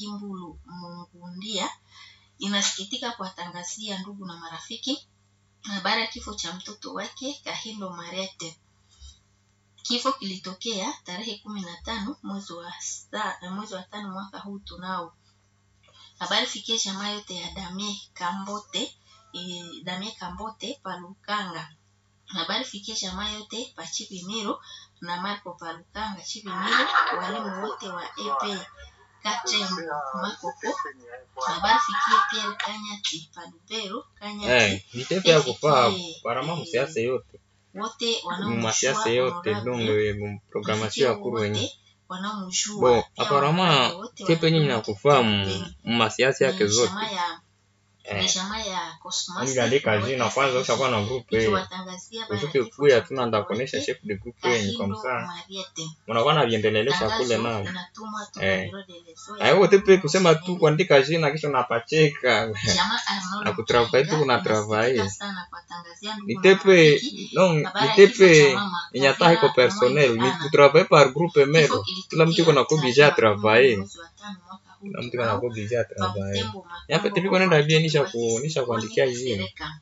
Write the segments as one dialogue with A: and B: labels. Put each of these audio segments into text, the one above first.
A: Kimbulu Mungundia inasikitika kuwatangazia ndugu na marafiki habari ya kifo cha mtoto wake Kahindo Marete. Kifo kilitokea tarehe kumi na tano mwezi wa sa, mwezi wa tano mwaka huu tunao. Habari fikie jamaa yote ya Damie Kambote e, Damie Kambote Palukanga. Habari fikie jamaa yote pa Chipimiro na Marco Palukanga Chipimiro, walimu wote wa EP Katembo Makoko. Habari fikie Pierre Kanyati Palubero Kanyati.
B: Eh, vitepe ya kufaa
A: Efikie,
B: barama
A: eh,
B: musiasa yote
A: wote
B: mumasiasa yote donge muprogramasio ya kuru wenye
A: wanaomjua
B: bo
A: pia
B: aparama
A: wanawake wote
B: tepe nyinyi
A: wanapenda
B: nakufaa
A: kipindi.
B: mumasiasa yake
A: Ni
B: zote
A: jamaa ya ni
B: eh,
A: jamaa ya Cosmas
B: niliandika jina kwanza ushakuwa na group eh
A: ikiwatangazia bara
B: usuke
A: kifo
B: kuya
A: cha
B: tuna
A: mtoto
B: ndakuonesha
A: wake,
B: chef de group yenye kwa
A: Kahindo
B: msaa
A: Mariete.
B: mnakuwa na viendelelesha kule
A: Tangazo
B: nao
A: linatumwa toka
B: eh
A: Bureau de Leso ya
B: aiwo tepe kusema tu
A: Kongo.
B: kuandika jina kisha unapacheka
A: Jamaa Arnold
B: na kutravai tu
A: Mchaiga
B: kuna
A: inasikitika
B: travai
A: sana kuwatangazia ndugu
B: ni
A: na
B: tepe
A: marafiki
B: non
A: habari
B: ni
A: ya kifo cha
B: tepe
A: mama
B: yenye hata iko
A: Kavira
B: personnel
A: Mwenge
B: ni
A: Ana.
B: kutravai par groupe
A: Kifo
B: mero kila mtu iko
A: kilitokea
B: na kubija
A: tarehe makumi
B: travailler
A: mwezi wa tano mwaka huu
B: kila mtu iko na
A: tunao
B: kubija
A: pa
B: travailler
A: Butembo
B: yape
A: Makombo
B: tepe
A: kwa
B: kwenda bie
A: watoto
B: nisha
A: wake
B: ku nisha
A: Sikoni
B: kuandikia jina
A: Kasereka.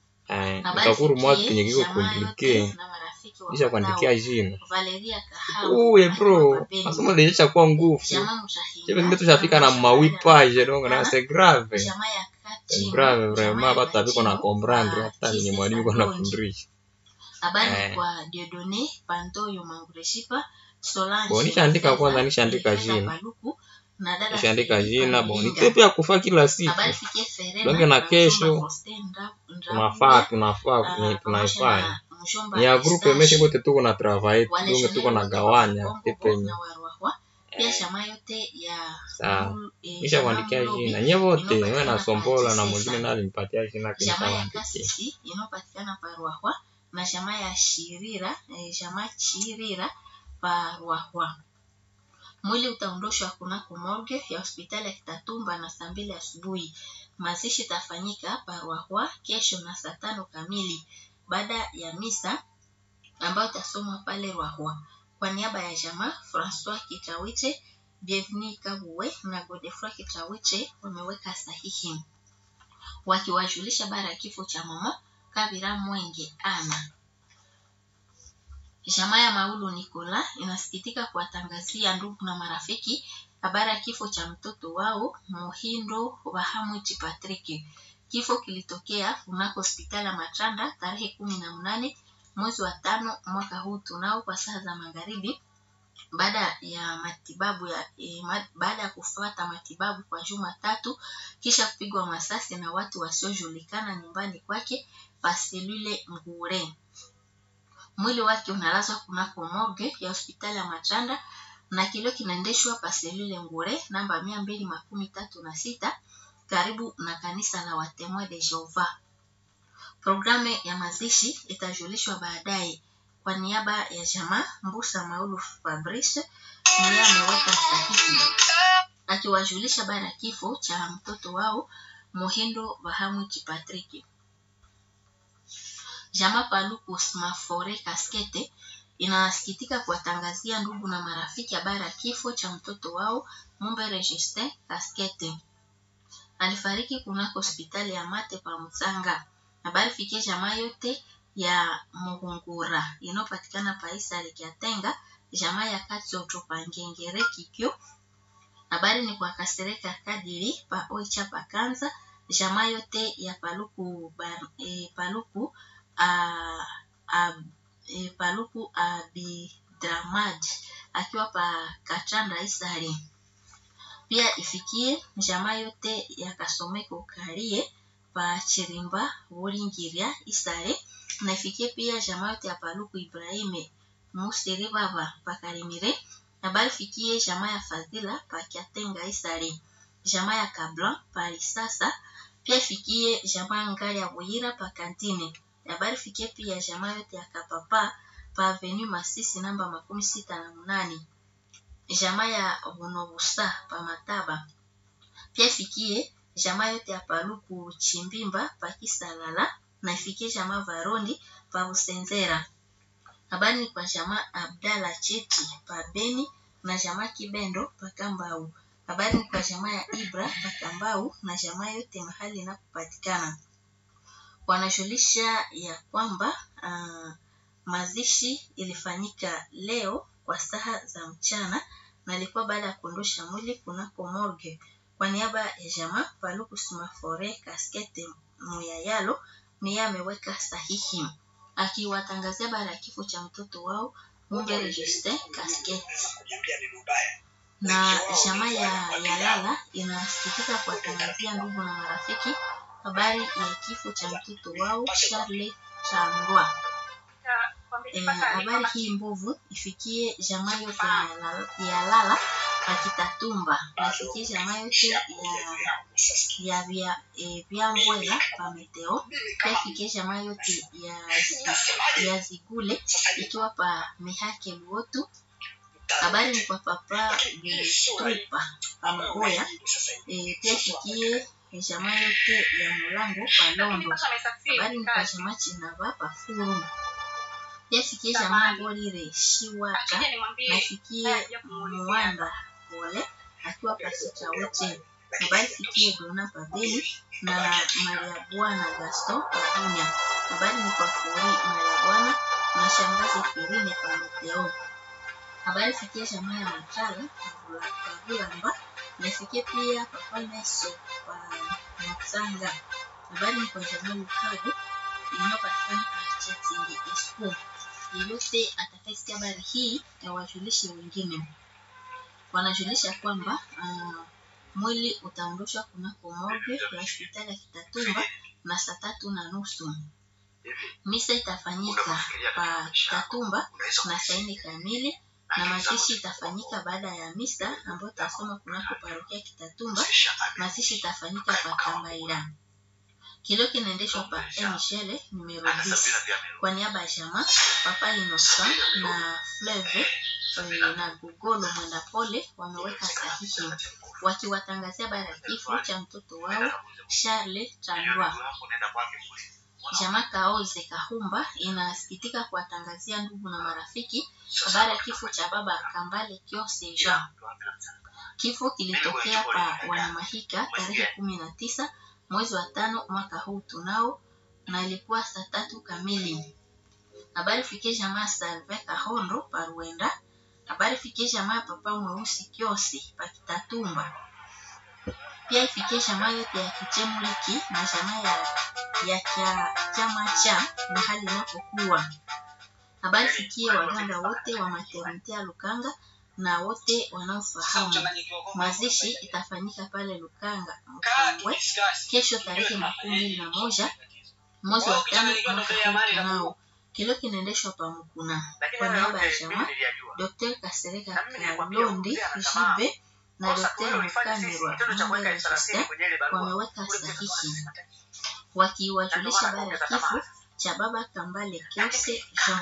B: eh
A: Habari
B: utakuru mwa
A: fikie
B: kenye kiko
A: jamaa yote
B: komplike
A: na marafiki
B: nisha
A: wafuatao:
B: kuandikia jina
A: Valeria Kahamu
B: uye
A: akiwa
B: bro
A: Papeni,
B: masomo lilisha kuwa nguvu
A: jamaa
B: chepe
A: Mutahinga
B: zingine tushafika na
A: anaonyesha
B: mawi
A: baada ya
B: page donc na
A: kupatikana,
B: c'est grave
A: jamaa ya
B: c'est
A: Kachimbo,
B: grave
A: jamaa
B: vraiment
A: ya
B: batu abiko na
A: Kachimbo
B: comprendre
A: pa
B: hata ni
A: Kise
B: mwalimu iko
A: Sadonji.
B: anafundisha
A: Habari
B: eh
A: kwa Diodone Pantoyo Mangureshipa, Solange
B: bo nishaandika kwanza
A: Mafeza,
B: nishaandika
A: Elifeza
B: jina
A: Paluku na dada
B: nishaandika
A: Felipa
B: jina bo ni
A: Milinga.
B: tepe ya kufa kila siku
A: Habari fikie Ferena
B: donge na
A: na mjomba
B: kesho
A: Faustin Ndra-
B: tunafaa
A: Ndrabuya
B: tunafaa
A: ah,
B: ni
A: pamoja
B: tunaifanya
A: na mjomba
B: ni ya grupe meshe
A: Eustache
B: bote tuko na travail donge
A: waleshoneri
B: tuko na
A: wote wa
B: gawanya
A: Kongo
B: tepe
A: na Warwahwa, pia
B: eh
A: jamaa yote ya
B: sawa
A: Mul- eh,
B: nisha
A: jamaa
B: kuandikia
A: Mlobi
B: jina nye wote wewe na
A: inayopatikana pa
B: Sombola na mwingine
A: Chisesa,
B: naye alinipatia jina
A: jamaa ya
B: kinishawaandikia
A: Kasisi inayopatikana pa Ruahwa na jamaa ya Shirira eh, jamaa Chirira pa Ruahwa. Mwili utaondoshwa kunako morgue ya hospitali ya Kitatumba na saa mbili asubuhi. Mazishi itafanyika pa Ruahwa kesho na saa tano kamili baada ya misa ambayo itasomwa pale Ruahwa. Kwa niaba ya jamaa Francois Kitawiche, Bienvenue Kabuwe na Godefroid Kitawiche wameweka sahihi wakiwajulisha bara ya kifo cha mama Kabira Mwenge Ana. Jamaa ya Maulu Nikola inasikitika kuwatangazia ndugu na marafiki habari ya kifo cha mtoto wao Muhindo Bahamwiti Patrick. Kifo kilitokea kunako hospitali ya Matanda tarehe kumi na mnane mwezi wa tano mwaka huu tunao kwa saa za magharibi baada ya matibabu ya eh, ma, baada ya kufuata matibabu kwa juma tatu kisha kupigwa masasi na watu wasiojulikana nyumbani kwake paselule Ngure. Mwili wake unalazwa kunako morgue ya hospitali ya Matanda na kilio kinaendeshwa paselule Ngure namba mia mbili makumi tatu na sita karibu na kanisa la Watemoin de Jehova. Programu ya mazishi itajulishwa baadaye. Kwa niaba ya jamaa Mbusa Maulu Fabrice ndiye ameweka sahihi akiwajulisha bara ya kifo cha mtoto wao Muhindo Bahamwiti Patrick. Jamaa Paluku Smafore Kaskete inasikitika kuwatangazia ndugu na marafiki habari ya kifo cha mtoto wao Mumbere Justin Kaskete. Alifariki kunako hospitali ya Mate pa Mtsanga. Habari fikie jamaa yote ya Muhungura inayopatikana pa Isari Kiatenga, jamaa ya Katsoto pa Ngengere Kikyo. Habari ni kwa Kasereka Kadiri pa Oicha pa Kanza, jamaa yote ya Paluku ba, e, Paluku a, a, e, Paluku Abidramad akiwa pa Kachanda Isari. Pia ifikie jamaa yote ya Kasomeko Karie pa Chirimba Buringiria Isare na ifikie pia jamaa yote ya Paluku Ibrahime Musiri Baba pa Karimire. Habari fikie jamaa ya Fadhila pa Kiatenga Isare, jamaa ya Kablan pa Lisasa. Pia ifikie jamaa Ngali ya Buyira pa Kantine. Habari fikie pia jamaa yote ya Kapapa pa Avenue Masisi namba makumi sita na munane jamaa ya Bunobusa pa Mataba. Pia ifikie jamaa yote ya Paluku Chimbimba pa Kisalala na ifikie jamaa Varondi pa Busenzera. Habari ni kwa jamaa Abdala Cheti pa Beni na jamaa Kibendo pa Kambau. Habari ni kwa jamaa ya Ibra Bakambau na jamaa yote mahali inapopatikana. Wanajulisha ya kwamba uh, mazishi ilifanyika leo kwa saa za mchana na ilikuwa baada ya kuondosha mwili kunako morgue. Kwa niaba ya jamaa Paluku Sumafore Kaskete Muyayalo ni yeye ameweka sahihi akiwatangazia baada ya kifo cha mtoto wao Mumbere Justin Kaskete na jamaa ya Yalala inasikitika kuwatangazia ndugu na marafiki habari ya kifo cha mtoto wao Charles Changwa. Eh, habari hii mbovu ifikie jamaa yote ya Yala- ya Lala akitatumba na ifikie jamaa yote ya ya vya eh, vya Mbwela pa Meteo pia ifikie jamaa yote ya ya Zigule ikiwa pa Mihake Luotu. Habari ni kwa papa Vitupa pa Mgoya eh, pia ifikie jamaa yote ya Mulango pa Londo. Habari ni kwa jamaa Chinava pa Furu pia ifikie jamaa Mbolire Shiwaka na ifikie Muwanda Pole akiwa pasita wote. Habari ifikie Dona Pabeli na Maria Bwana Gaston Pabunya. Habari ni kwa Furi Maria Bwana na shangazi Firine pa Meteo. Habari ifikie jamaa ya Matala Pavulamba na ifikie pia Papa Neso pa Mtsanga. Habari ni kwa jamaa Lukago inayopatikana pa Chatingi Esku. Yeyote atakayesikia habari hii awajulishe wengine. Wanajulisha kwamba uh, mwili utaondoshwa kunako morgue ya hospitali ya Kitatumba na saa tatu na nusu. Misa itafanyika pa Kitatumba na saa nne kamili na mazishi itafanyika baada ya misa ambayo itasoma kunako parokia Kitatumba. Mazishi itafanyika pa Kambaira. Kilio kinaendeshwa pa Michele numero 10 kwa niaba ya jamaa Papa Innocent na Fleve eh, na Gugolo Mwenda Pole wameweka sahihi wakiwatangazia habari ya kifo cha mtoto wao Charles Chandwa. Jamaa Kaoze Kahumba inasikitika kuwatangazia ndugu na marafiki habari ya kifo cha baba Kambale Kiose Jean. Kifo kilitokea pa Wanamahika tarehe kumi na tisa mwezi wa tano mwaka huu tunao, na ilikuwa saa tatu kamili. Habari fikie jamaa Salve Kahondo pa Ruenda. Habari fikie jamaa Papa Mweusi Kiosi pa Kitatumba. Pia ifikie jamaa yote ya Kichemuliki na jamaa ya ya cha chama cha mahali inapokuwa. Habari fikie waganga wote wa maternite ya Lukanga na wote wanaofahamu. Mazishi itafanyika pale Lukanga Mkongwe kesho tarehe makumi mbili na moja mwezi wa tano mwaka huu tunao. Kilio kinaendeshwa pa Mukuna kwa niaba ya jamaa Dr. Kasereka Kalondi Jibe na Dr. Mukanirwa Mwanga Justin wameweka sahihi wakiwajulisha habari ya kifo cha baba Kambale Kiose Jean.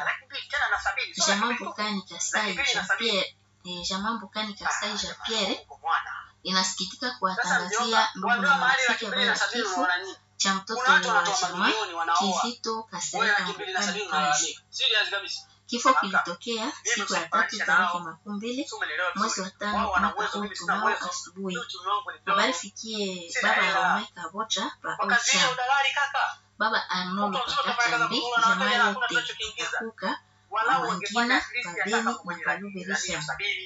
A: Jamaa Mbukani Kasai Jean Pierre eh, jamaa Mbukani Kasai Jean Pierre inasikitika kuwatangazia ndugu na marafiki habari ya kifo cha mtoto wa jamaa Kizito Kasereka Mbukani Prince. Kifo kilitokea siku ya tatu tarehe makumi mbili mwezi wa tano mwaka huu tunao asubuhi. Habari fikie baba Rome Kabocha pa Ocha, baba Arnold Pakachambi, jamaa yote Kakuka Wangina Pabeni na Kaluberisha,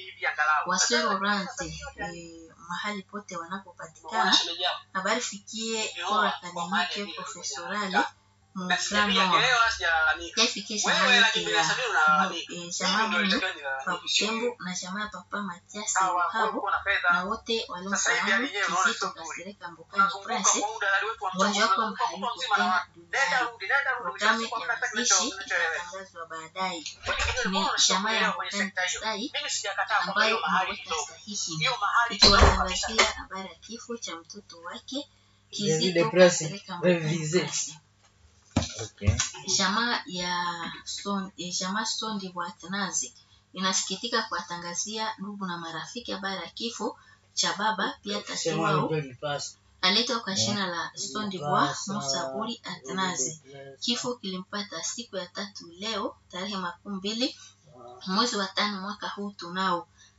A: Wasero Rante eh, mahali pote wanapopatikana. Habari fikie Kora Akademike Profesorale Mufrano pia ifikie jamaa yote ya eh, jamaa Mungu pa Butembo na jamaa ya Papa Matiasi Luhabo na wote waliofahamu Kizito Kasereka Mbukani Prince mgonjwa wako hayuko tena duniani. Programu ya mazishi itatangazwa baadaye. Ni jamaa ya Mbukani Kasai ambayo imeweka sahihi ikiwatangazia habari ya kifo cha mtoto wake Kizito Kasereka Mbukani Prince.
B: Okay.
A: Jamaa ya son, eh, jamaa Sondi Bwatanazi inasikitika kuwatangazia ndugu na marafiki habari ya kifo cha baba pia tati wao aliitwa kwa jina la Sondi Bwa Musaburi Atanazi. Kifo kilimpata siku ya tatu leo tarehe makumi mbili mwezi wa tano mwaka huu tunao.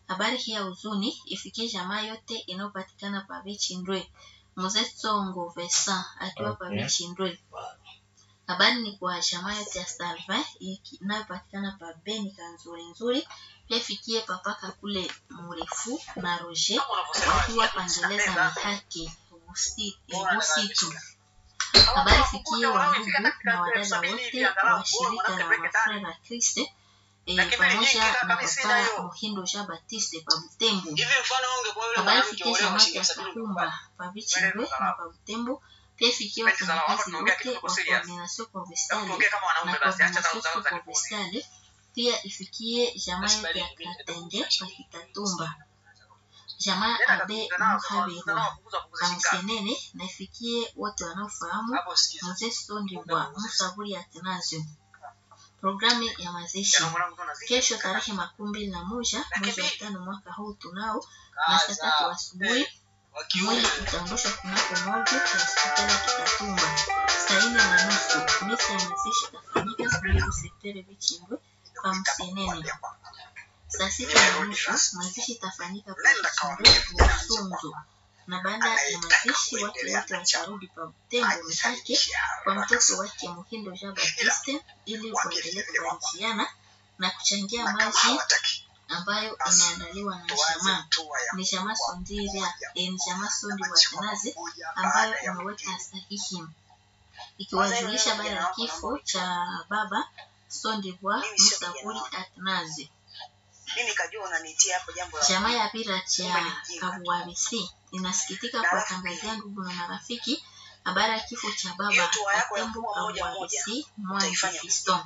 A: Habari hii ya huzuni ifikie jamaa yote inayopatikana pa Vichindwe. Mzee Tsongo Vesa akiwa pa
B: Okay.
A: Vichindwe. Habari ni kwa jamaa yote ya Salvin iki- inayopatikana pa Beni Kanzuri nzuri. Pia ifikie papaka kule mrefu na Roger wakiwa pangeleza mihaki Busi- Busitu. Habari fikie wandugu na wadada wote wa shirika la Mafrera Kriste eh, pamoja na papa Muhindo Jean Baptiste pa Butembo.
C: hivi mfano wewe ungekuwa yule
A: Habari
C: mwanamke
A: fikie
C: uolewa
A: samaki
C: shilingi
A: ya
C: elfu sabini
A: Kahumba pa Vichindwe na pa Butembo. Pia ifikie
C: Pesa za
A: wafanyakazi
C: hapa tunaongea
A: wote
C: kitu
A: wa
C: serious.
A: Coordination
C: Hebu
A: Provinciale
C: tuongee kama wanaume
A: na
C: basi acha
A: Coordination
C: za za ripoti
A: Provinciale. Pia ifikie jamaa yote ya Katende pa Kitatumba. Jamaa Abe Muhabirwa pa Msenene na ifikie wote wanaofahamu
C: hapo sikiza
A: Mzee Sondibwa Musaburi Atanasio. Programu ya mazishi
C: Yana mwanangu tu anazidi.
A: kesho tarehe makumi mbili na moja mwezi wa tano mwaka huu tunao na saa tatu asubuhi
C: wa kiume
A: mwili utaondoshwa kunako moja ya hospitali ya Kitatumba saa nne na nusu. Misa ya mazishi itafanyika kunako sekteri Vichimbwe pa Msenene. Saa sita na nusu mazishi itafanyika pa Vichimbwe Busunzu, na baada ya mazishi watu wote watarudi pa Butembo Mihake kwa mtoto wake Muhindo Jean Baptiste ili kuendelea kubarikiana na kuchangia maji
C: hawataki
A: ambayo imeandaliwa na jamaa ni jamaa Sondiria eh, ni jamaa Sondi wa Tenazi ambayo imeweka sahihi ikiwajulisha baada ya kifo cha baba Sondi wa Musaburi Atnazi.
C: mimi nikajua unanitia hapo jambo la
A: Jamaa ya Bira cha Kabuabisi inasikitika kuwatangazia ndugu na marafiki habari ya kifo cha
C: Hiyo
A: baba
C: toa yako ya
A: Katembo
C: kuwa moja
A: Kabuabisi Mwangi
C: utaifanya
A: Fiston.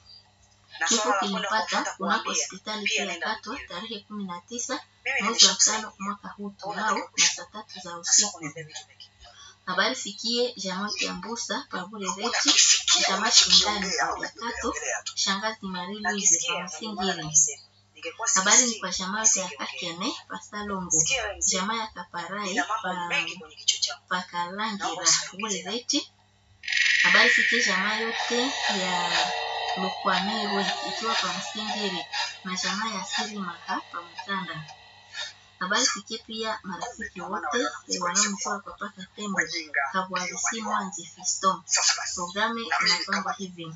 C: na
A: Kifo
C: swala la kwenda
A: kilipata
C: kufuata
A: kunako
C: kuambia
A: hospitali
C: pia
A: kuu ya
C: nenda
A: Katwa
C: kuambia.
A: tarehe kumi na tisa
C: mimi
A: mwezi wa
C: nimeshakusanya
A: tano mwaka huu tunao na saa tatu za
C: sasa
A: usiku.
C: kuniambia vitu vingi
A: Habari fikie jamaa ya Mbusa Pabule Reti,
C: unakisikia
A: jamaa Shindani
C: unachokiongea
A: kwa Kato,
C: unaongelea tu
A: shangazi Marie Louise
C: nakisikia
A: kwa
C: ndio maana
A: Msingiri.
C: nakisema ningekuwa
A: Habari ni
C: sikisikii
A: kwa jamaa ya Kakene Pasalongo,
C: sikia wewe mzee
A: jamaa ya Kaparai
C: nina mambo
A: pa
C: mengi kwenye kichwa changu
A: Pakalangira Pabule Reti. Habari fikie jamaa yote ya Lukwamirwe ikiwa pa Msingiri na jamaa ya Siri Maha pa Mtanda. Habari fikie pia marafiki wote eh, wanaomjua kwa paka Tembo
C: wajinga
A: Kabwarisi Mwanzi Fiston.
C: sasa basi
A: Programu inapangwa hivi: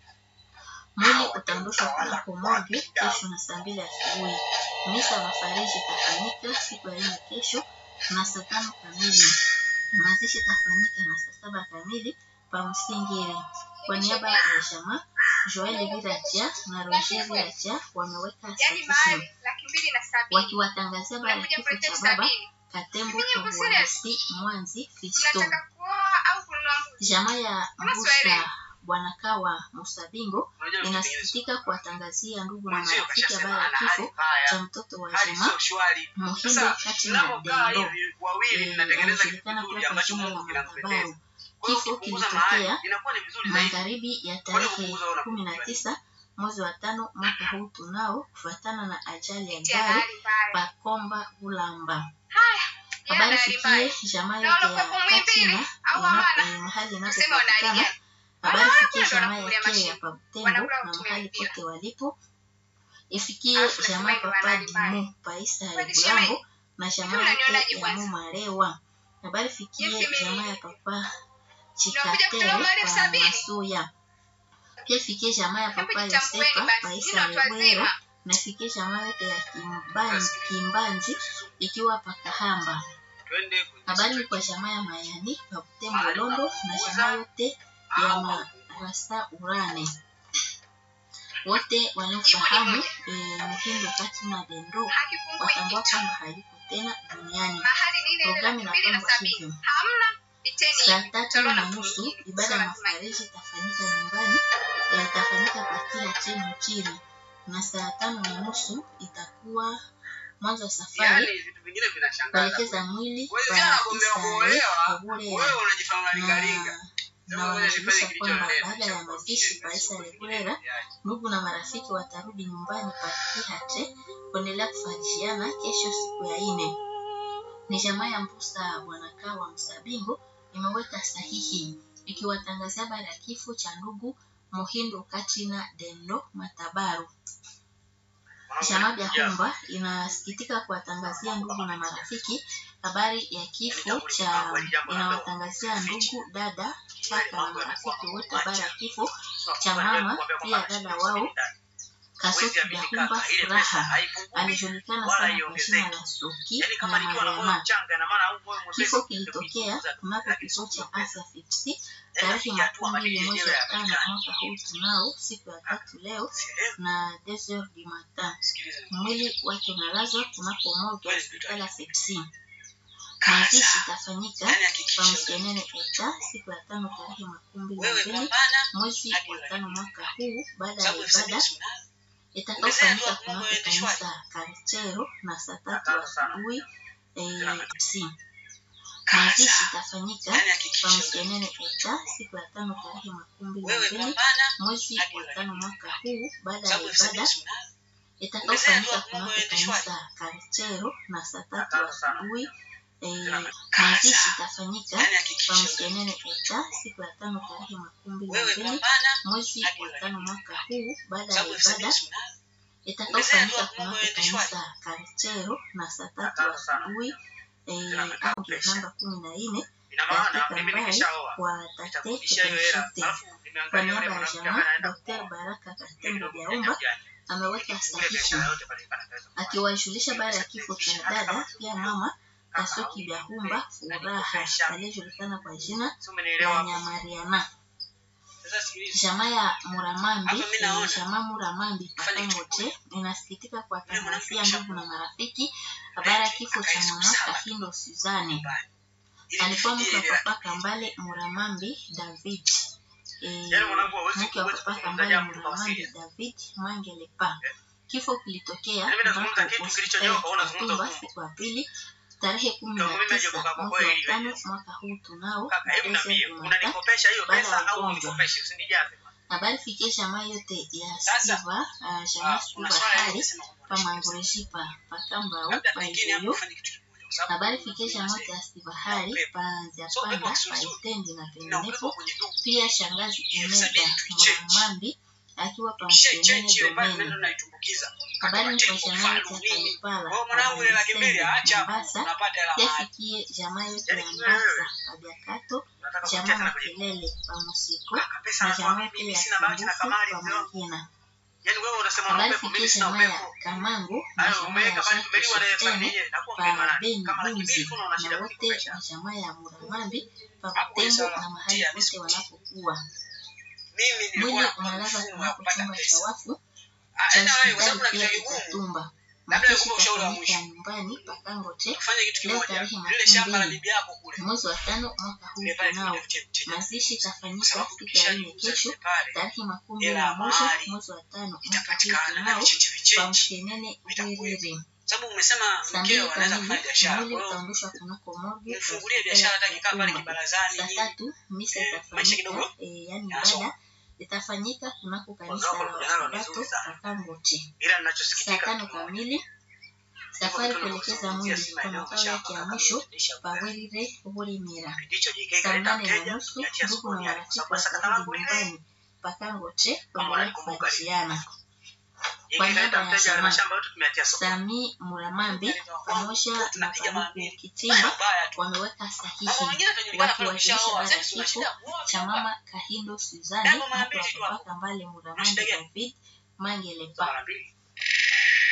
A: mwili utaondoshwa kunako morgue kesho na saa mbili asubuhi. Misa mafariji itafanyika siku ya nne kesho na saa tano kamili. Mazishi itafanyika na saa saba kamili pa Msingiri. Kwa niaba ya jamaa Joel Viraja na Roger Viraja wameweka sahihi
D: laki mbili na sabini
A: wakiwatangazia baada ya
D: unakuja
A: kifo
D: kuleta
A: cha
D: elfu
A: baba
D: sabini
A: Katembo
D: Mwenye
A: Kabwarisi Mwanzi Fiston.
D: mnataka kuoa au kununua mbuzi
A: Jamaa ya
D: Kama Swahili.
A: Mbusa Bwana Kawa Musabingo
C: unajua vitu vingine
A: inasikitika kuwatangazia ndugu na
C: mwenzio
A: marafiki
C: kashasema
A: habari ya
C: ana hali
A: kifo
C: mbaya
A: cha mtoto wa
C: hali
A: jamaa
C: sio shwari
A: Muhindo
C: sasa
A: kati na
C: mnapokaa
A: Dendo
C: hivi wawili
A: eh,
C: mnatengeneza kitu
A: anajulikana
C: kizuri
A: pia kwa
C: ambacho
A: jina la
C: Mungu kinampendeza
A: Matabaru.
C: kwa hiyo
A: Kifo
C: ukipunguza
A: kilitokea
C: mahali inakuwa ni vizuri zaidi
A: magharibi ya
C: Kwani
A: tarehe
C: kupunguza wala
A: kumi na
C: kupunguza
A: tisa mwezi wa tano mwaka huu tunao kufuatana na ajali ya
D: tia
A: gari
D: hali mbaya
A: Pakomba Bulamba.
D: haya
A: Habari
D: yana hali mbaya
A: fikie jamaa
D: Na
A: yote
D: wala
A: ya
D: kwa kumwimbili,
A: Katina
D: au
A: ina-
D: hawana?
A: eh, mahali
D: tuseme wana hali
A: inapopatikana
D: gani
A: habari
D: Wanaona
A: fikie
D: kwenda
A: jamaa
D: wanakulia
A: ya Kea
D: mashine.
A: pa Butembo
D: Wanakula
A: na
D: kutumia
A: mahali
D: mpira.
A: pote walipo ifikie
D: Alafu
A: jamaa
D: nasema hivyo
A: papa
D: wanahali mbaya.
A: Dimu paisa ya
D: Kweli
A: Bulambo
D: shemeji?
A: na jamaa
D: Hivi unanionaje
A: yote ya
D: kwanza?
A: Mumarewa. Habari fikie
D: Yes, mimi.
A: jamaa ya papa
D: Unakuja
A: Chikatere
D: kutoa mali elfu
A: pa
D: sabini?
A: Masuya. Pia fikie jamaa ya
D: Hebu
A: papa
D: jitambueni
A: Yosepa
D: basi
A: paisa
D: nyinyi watu
A: ya Bwera
D: wazima
A: na fikie jamaa yote ya Kimbanzi, Kimbanzi ikiwa pakahamba.
C: twende kwenye
A: Habari ni kwa jamaa ya Mayani pa Butembo Londo na jamaa yote ya Marasta Urane. Wote wanaofahamu eh, Muhindo kati na Dendo
D: hakipungui
A: watambua
D: kitu
A: kwamba hayuko tena duniani.
D: mahali ni ile
A: Programu
D: laki mbili na
A: inapangwa
D: sabini
A: hivyo.
D: hamna piteni
A: Saa
D: hivi.
A: tatu
D: Tutaona
A: na
D: mtu
A: nusu
D: mwingine.
A: ibada ya
D: Sio lazima
A: mafariji itafanyika nyumbani, eh, itafanyika kwa kila chenu chini, na saa tano na nusu itakuwa mwanzo wa safari
C: yaani vitu vingine vinashangaza
A: kuelekeza mwili
C: Wewe
A: kwa
C: jana nakwambia
A: Isare
C: kuolewa
A: Kabulera
C: wewe unajifanya unalingalinga
A: na
C: Sema
A: na
C: ngoja
A: wanajulisha
C: nifanye
A: kwamba
C: kilichonileta,
A: baada ya
C: nishakuwa
A: mazishi
C: mjinga,
A: kwa Isare
C: shughuli
A: Kabulera
C: nyingine
A: ndugu na marafiki watarudi nyumbani pa Kihate kuendelea kufarishiana kesho siku ya ine. Ni jamaa ya Mbusa Bwana Kawa Msabingo imeweka sahihi ikiwatangazia habari ya kifo cha ndugu Muhindo Katina Dendo Matabaru. Chama vya Humba inasikitika kuwatangazia ndugu na marafiki habari ya kifo cha inawatangazia ndugu, dada, kaka na marafiki wote habari ya kifo cha mama pia dada wao Kasuki vya Humba Furaha alijulikana sana kwa jina la Soki na Mariama. Kifo kilitokea kunako kituo cha afya Fipsi tarehe makumi mbili mwezi wa tano mwaka huu tunao siku ya tatu leo na deux heures du matin. Mwili wake unalazwa kunako morgue ya hospitali ya Fipsi. Mazishi itafanyika kwa Msenene Eta siku ya tano tarehe makumi mbili na mbili mwezi wa tano mwaka huu baada ya ibada itakaofanyika kunako kanisa Karchero na saa tatu asubuhi eh, si mazishi itafanyika kwa Msenene Eta siku ya tano tarehe makumi mbili na mbili mwezi wa tano mwaka huu baada ya ibada itakaofanyika kunako kanisa Karchero na saa tatu asubuhi eh, mazishi itafanyika kwa Msenene Eta siku ya tano tarehe makumi mbili na mbili mwezi wa tano mwaka huu baada ya ibada itakaofanyika kunako kanisa Karchero na saa tatu asubuhi eh, ange namba kumi na nne katika mbali kwa tate Benshite. Kwa niaba ya jamaa, Dr. Baraka Katembo Byaumba ameweka sahihi akiwajulisha baada ya kifo cha dada pia mama Kasuki Byahumba Furaha aliyejulikana kwa jina la Nyamariana. Jamaa ya Muramambi, eh, jamaa Muramambi Pakangote inasikitika kuwatangazia ndugu na marafiki habari ya kifo cha mama Kahindo Suzane. Alikuwa mke wa papa Kambale Muramambi David. Eh, mke wa papa Kambale Muramambi David Mangelepa. Kifo kilitokea kunako hospitali ya Katumba siku ya pili tarehe kumi na tisa mwezi wa tano mwaka huu tunao Mata baada ya ugonjwa. Habari fikie jamaa yote ya Siva, uh, jamaa Siva hali pamangurejipa pakambau paizeyo. Habari fikie jamaa yote ya Siva hali panziapanda paitendi na penginepo. Pia shangazi Imeda Muramambi akiwa pamsenene domeni. Habari ni kwa jamaa yote ya Kalipala Pabangisende Mombasa yafikie jamaa yote ya Mbasa Pabiakato, jamaa Makelele Pamusiko na jamaa yote ya Sumbufu Pamagina. Habari fikie jamaa ya Kamango na jamaa ya Jacques Shitene pa Beni Bunzi na wote wa jamaa ya Muramambi pa Butembo na mahali pote wanapokuwa. Mwili unalazwa kunako chumba cha wafu cha hospitali pia Kitatumba. Makeshi itafanyika nyumbani Pakangote leo tarehe makumi mbili mwezi wa tano mwaka huu tunao. Mazishi itafanyika siku ya nne kesho tarehe makumi mbili na moja mwezi wa tano mwaka huu tunao kwa Mshenene Wiriri. Saa mbili kamili mwili utaondoshwa kunako morgue kwa hospitali ya Kitatumba. Saa tatu misa itafanyika eh, yaani ibada itafanyika kunako kanisa la Wasabato Kakangote. Saa tano kamili safari kuelekeza mwili kwa makao yake ya mwisho Pawelire Bulimira. Saa nane na nusu ndugu na marafiki watarudi nyumbani Pakangote kuendelea kufarijiana. Kwa niaba ya jamaa Sami Muramambi pamoja na Paluku Kitimba wameweka sahihi wakiwakilisha baada ya kifo cha mama Kahindo Suzani mke wa papa Kambale Muramambi David Mangelepa.